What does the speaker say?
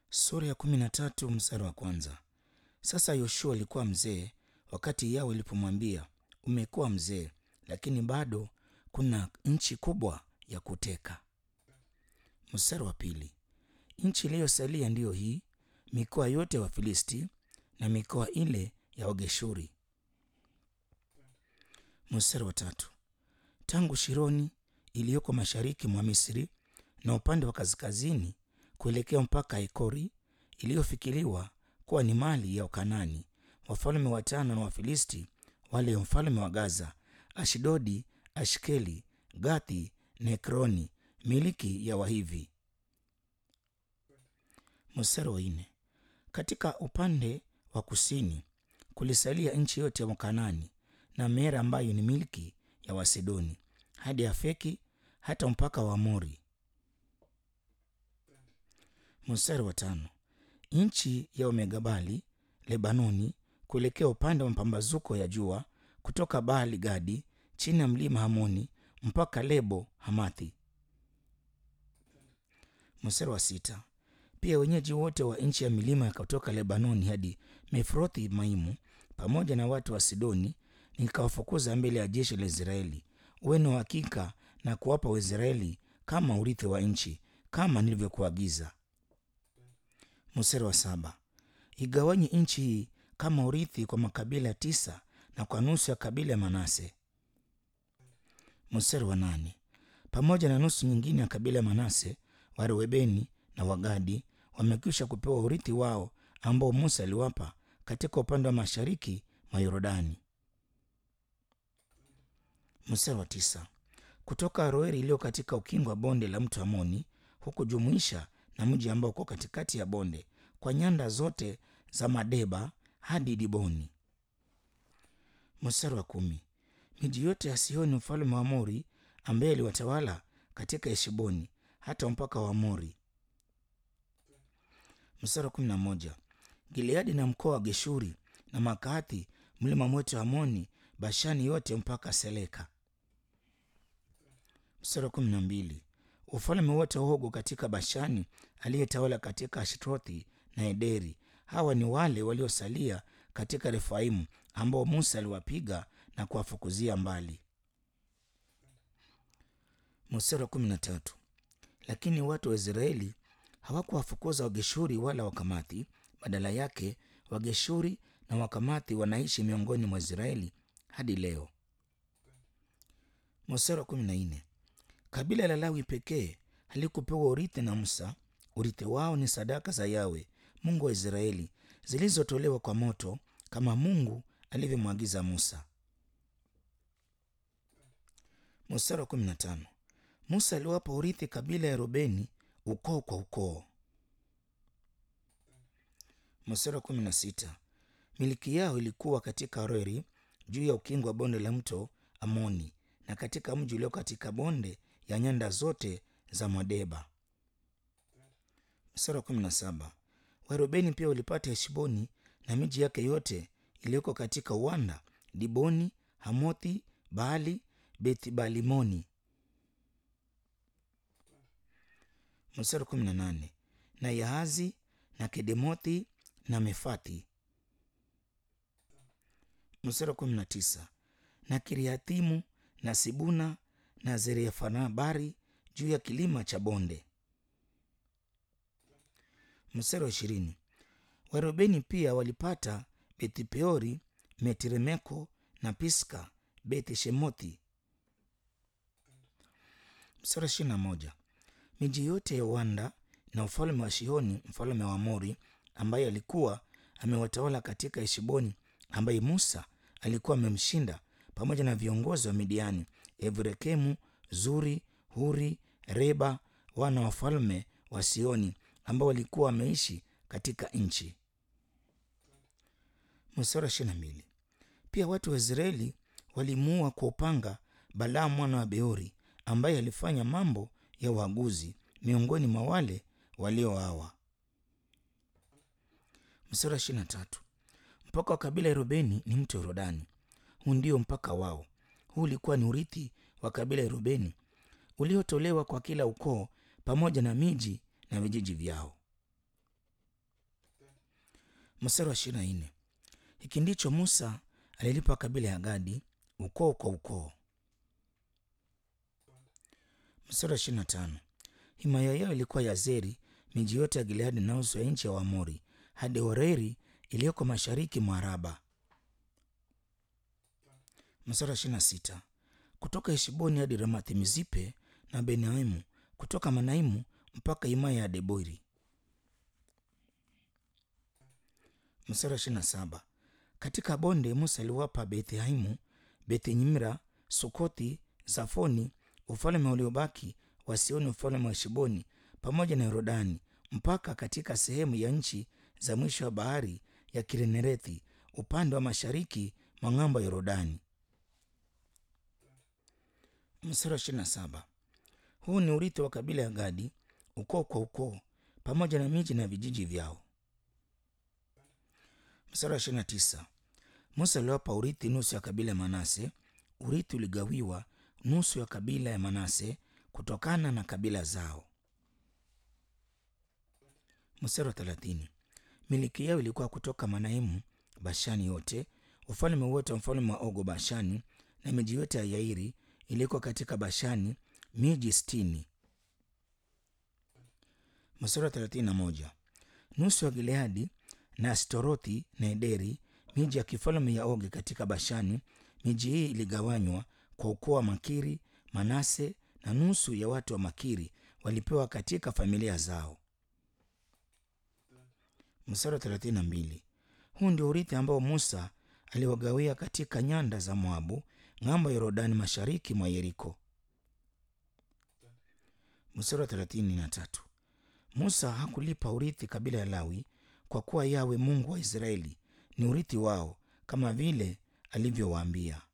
Sura ya kumi na tatu mstari wa kwanza. Sasa Yoshua alikuwa mzee wakati Yawe ilipomwambia umekuwa mzee, lakini bado kuna nchi kubwa ya kuteka. Mstari wa pili. Nchi iliyosalia ndiyo hii, mikoa yote ya Wafilisti na mikoa ile ya Wageshuri. Mstari wa tatu. Tangu Shironi iliyoko mashariki mwa Misri na upande wa kaskazini kuelekea mpaka Ekori iliyofikiriwa kuwa ni mali ya Wakanani, wafalme watano na Wafilisti, wale mfalme wa Gaza, Ashdodi, Ashkeli, Gathi na Ekroni, miliki ya Wahivi. Mstari wa nne. Katika upande wa kusini kulisalia nchi yote ya Wakanani na Mera ambayo ni milki ya Wasidoni hadi Afeki hata mpaka wa Amori. Mstari wa tano. Nchi ya Omegabali Lebanoni kuelekea upande wa mapambazuko ya jua kutoka Baali Gadi chini ya mlima Hamoni mpaka Lebo Hamathi. Mstari wa sita. Pia wenyeji wote wa nchi ya milima ya kutoka Lebanoni hadi Mefrothi Maimu pamoja na watu wa Sidoni nikawafukuza mbele ya jeshi la Israeli. Uwe na hakika na kuwapa Waisraeli kama urithi wa nchi kama nilivyokuagiza. Mstari wa saba. Igawanye nchi hii kama urithi kwa makabila tisa na kwa nusu ya kabila ya Manase. Mstari wa nane. Pamoja na nusu nyingine ya kabila ya Manase, Wareubeni na Wagadi wamekwisha kupewa urithi wao ambao Musa aliwapa katika upande wa mashariki mwa Yordani. Mstari wa tisa. Kutoka Aroeri iliyo katika ukingo wa bonde la mto Amoni hukujumuisha na mji ambao uko katikati ya bonde kwa nyanda zote za Madeba hadi Diboni. Mstari wa kumi. Miji yote ya Sihoni mfalme wa Amori ambaye aliwatawala katika Heshboni hata mpaka wa Amori. Mstari wa kumi na moja. Gileadi na mkoa wa Geshuri na Makathi mlima mwote wa Amoni Bashani yote mpaka Seleka. Mstari wa kumi na mbili. Ufalme wote wa Ogu katika Bashani aliyetawala katika Ashtrothi na Ederi. Hawa ni wale waliosalia katika Refaimu ambao Musa aliwapiga na kuwafukuzia mbali. Mstari wa kumi na tatu. Lakini watu wa Israeli hawakuwafukuza Wageshuri wala Wakamathi, badala yake Wageshuri na Wakamathi wanaishi miongoni mwa Israeli hadi leo. Mstari wa kumi na nne. Kabila la Lawi pekee halikupewa urithi na Musa. Urithi wao ni sadaka za Yawe Mungu wa Israeli zilizotolewa kwa moto kama Mungu alivyomwagiza Musa. Mstari wa kumi na tano. Musa aliwapa urithi kabila ya Rubeni ukoo kwa ukoo. Mstari wa kumi na sita. Miliki yao ilikuwa katika Reri juu ya ukingo wa bonde la mto Amoni na katika mji ulio katika bonde ya nyanda zote za Madeba. Mstari wa kumi na saba. Warubeni pia walipata Heshboni na miji yake yote iliyoko katika uwanda, Diboni, Hamothi, Baali, Bethbalimoni. Mstari wa kumi na nane. Na Yahazi na Kedemothi na Mefathi. Mstari wa kumi na tisa. Na Kiriathimu na Sibuna na Zerefanabari juu ya kilima cha bonde. Mstari wa ishirini. Warubeni pia walipata Bethipeori, Metiremeko na Piska, Beth Shemothi. Mstari wa ishirini na moja. Miji yote ya uwanda na ufalme wa Shihoni mfalme wa Amori ambaye alikuwa amewatawala katika Heshboni, ambaye Musa alikuwa amemshinda pamoja na viongozi wa Midiani, Evrekemu, Zuri, Huri, Reba, wana wa falme wa Sioni ambao walikuwa wameishi katika nchi. Mstari wa ishirini na mbili. Pia watu wa Israeli walimuua kwa upanga Balaamu mwana wa Beori ambaye alifanya mambo ya uaguzi miongoni mwa wale walioawa. Mstari wa ishirini na tatu. Mpaka wa kabila ya Rubeni ni mto Yordani. Huu ndio mpaka wao. Huu ulikuwa ni urithi wa kabila ya Rubeni uliotolewa kwa kila ukoo pamoja na miji na vijiji vyao. Mstari wa ishirini na nne hiki ndicho Musa alilipa kabila ya Gadi ukoo kwa ukoo. Mstari wa ishirini na tano himaya yao ilikuwa Yazeri, miji yote ya Gileadi na nusu ya nchi ya Waamori hadi Horeri iliyoko mashariki mwa Araba. Mstari wa ishirini na sita kutoka Heshboni hadi Ramathi Mizipe na Benaimu, kutoka Manaimu mpaka himaya ya Debori. Mstari wa ishirini na saba katika bonde Musa aliwapa Bethlehemu, Beth-Nimra, Sukothi, Zafoni, ufalme uliobaki wa Sioni, ufalme wa Heshboni pamoja na Yordani, mpaka katika sehemu ya nchi za mwisho wa bahari ya Kinerethi upande wa mashariki mwa ng'ambo ya Yordani. Mstari wa ishirini na saba huu ni urithi wa kabila ya Gadi ukoo kwa ukoo pamoja na miji na vijiji vyao. Mstari wa ishirini na tisa Musa aliwapa urithi nusu ya kabila ya Manase. Urithi uligawiwa nusu ya kabila ya Manase kutokana na kabila zao. Mstari wa thelathini miliki yao ilikuwa kutoka Manaimu, Bashani yote, ufalme wote wa mfalme wa Ogo Bashani, na miji yote ya Yairi ilikuwa katika Bashani, miji sitini. Mstari wa thelathini na moja nusu ya Gileadi na Astorothi na Ederi, miji ya kifalme ya Ogi katika Bashani. Miji hii iligawanywa kwa ukoo wa Makiri, Manase, na nusu ya watu wa Makiri walipewa katika familia zao. Mstari wa thelathini na mbili huu ndio urithi ambao Musa aliwagawia katika nyanda za Moabu, ng'ambo ya Yordani, mashariki mwa Yeriko. Mstari wa thelathini na tatu Musa hakulipa urithi kabila ya Lawi kwa kuwa Yawe Mungu wa Israeli ni urithi wao kama vile alivyowaambia.